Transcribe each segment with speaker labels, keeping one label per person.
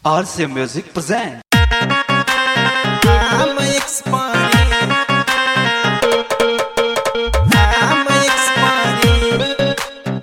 Speaker 1: RCA Music presents.
Speaker 2: I'm expiring. I'm expiring.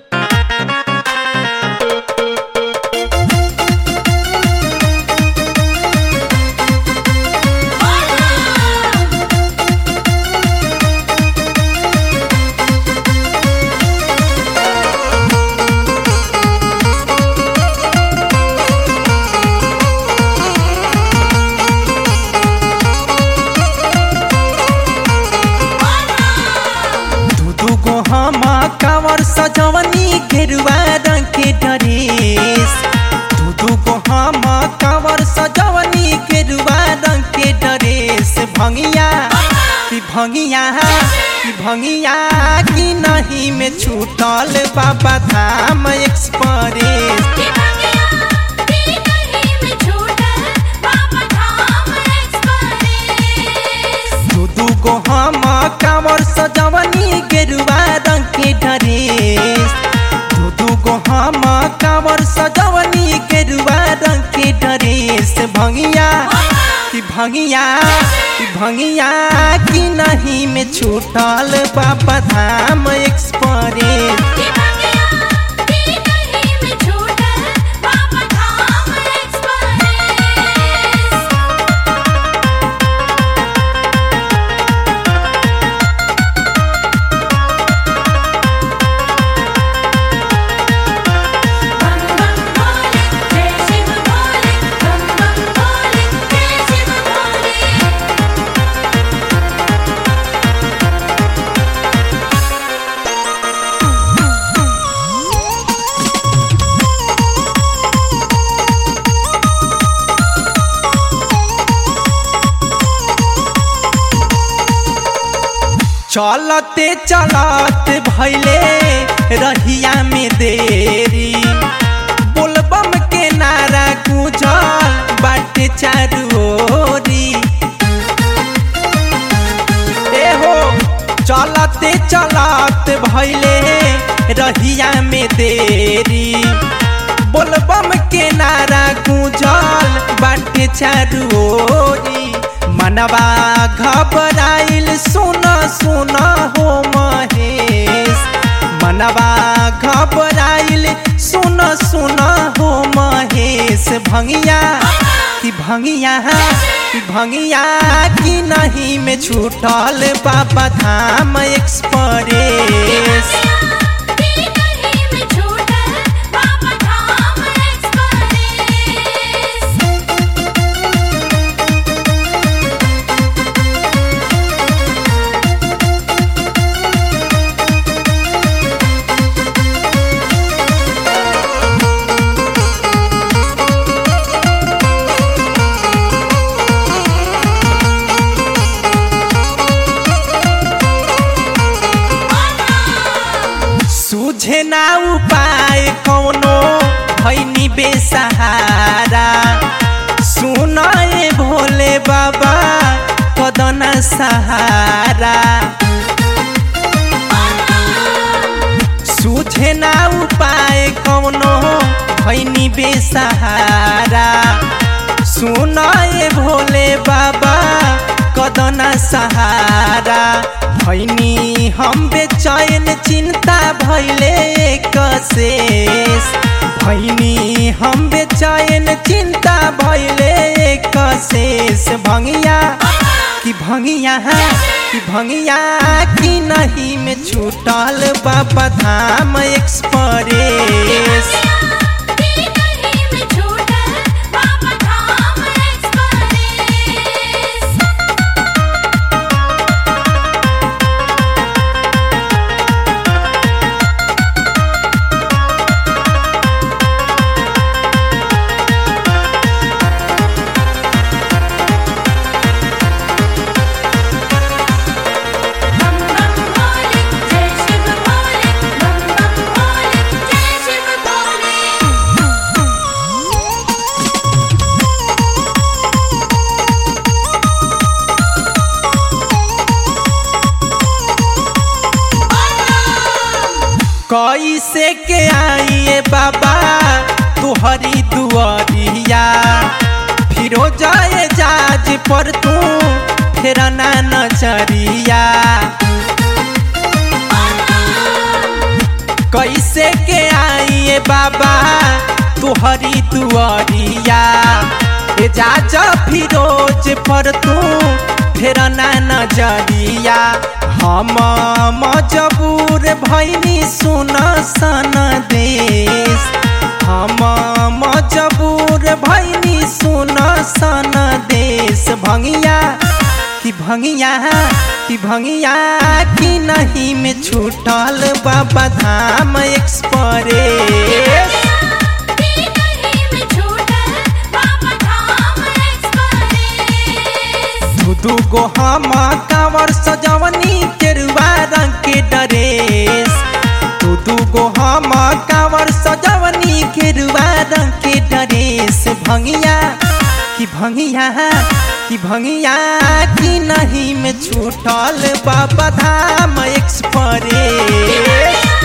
Speaker 2: दू दू गो हम कावर सजवनी गेरुआ रंग के ड्रेस दू दू गो हम कावर सजवनी गेरुआ रंग के ड्रेस भंगिया कि भंगिया कि भंगिया कि नहीं में छूटल बाबा धाम एक्सप्रेस
Speaker 3: कि भंगिया कि नहीं में छूटल बाबा धाम एक्सप्रेस
Speaker 2: दू दू गो हम कांवर सजवनी गेरुआ रंग के ड्रेस दू दू गो हम कांवर सजवनी गेरुआ रंग के ड्रेस भंगिया कि भंगिया कि भंगिया कि नहीं में छूटल बाबा धाम एक्सप्रेस
Speaker 3: कि भंगिया कि नहीं में छूटल बाबा धाम एक्सप्रेस बम बम भोले जय शिव भोले बम बम भोले जय शिव भोले
Speaker 2: चलते चलत भैले रहिया में देरी बोलबम के नारा गुजल बाटे चारू ओरी ए हो चलते चलत भैले रहिया में देरी बोलबम के नारा गुजल बाटे चारू ओरी मनवा घबराइल सुन सुन हो महेश मनवा घबराइल सुन सुन हो महेश भंगिया कि भंगिया कि भंगिया कि नहीं में छूटल बाबा धाम एक्सप्रेस
Speaker 3: कि नहीं में छूटल बाबा धाम एक्सप्रेस
Speaker 2: सूझे ना उपाय कौनो भैनी बेसहारा सुनाए भोले बाबा कदना सहारा सूझे ना उपाय कौनो भैनी बेसहारा सुनाए भोले बाबा कदना सहारा भैनी हम बेचैन चिंता भैले कशेष भैनी हम बेचैन चिंता भैले कशेष भंगिया कि भंगिया कि भंगिया कि नहीं में छूटल बाबा धाम एक्सप्रेस
Speaker 3: कि नहीं में छूटल बाबा धाम एक्सप्रेस बम बम भोले जय शिव भोले बम बम भोले जय शिव भोले
Speaker 2: कैसे के आइए बाबा तुहरी दुआरिया फिरो जाए जाज पर तू फेरा ना नजरिया कैसे के आइए बाबा तुहरी दुआरिया ए जाज फिरोज पर तू फेरा ना नजरिया हम मजबूर भैनी सुन सन देश हम मजबूर भैनी सुन सन देश भंगिया कि भंगिया कि भंगिया कि नहीं में छूटल बाबा धाम एक्सप्रेस दू दू गो हम कांवर सजवनी केरुआ रंग के ड्रेस दू दू गो हम कांवर सजवनी केरुआ रंग के ड्रेस भंगिया कि भंगिया कि भंगिया कि नहीं में छूटल बाबा धाम एक्सप्रेस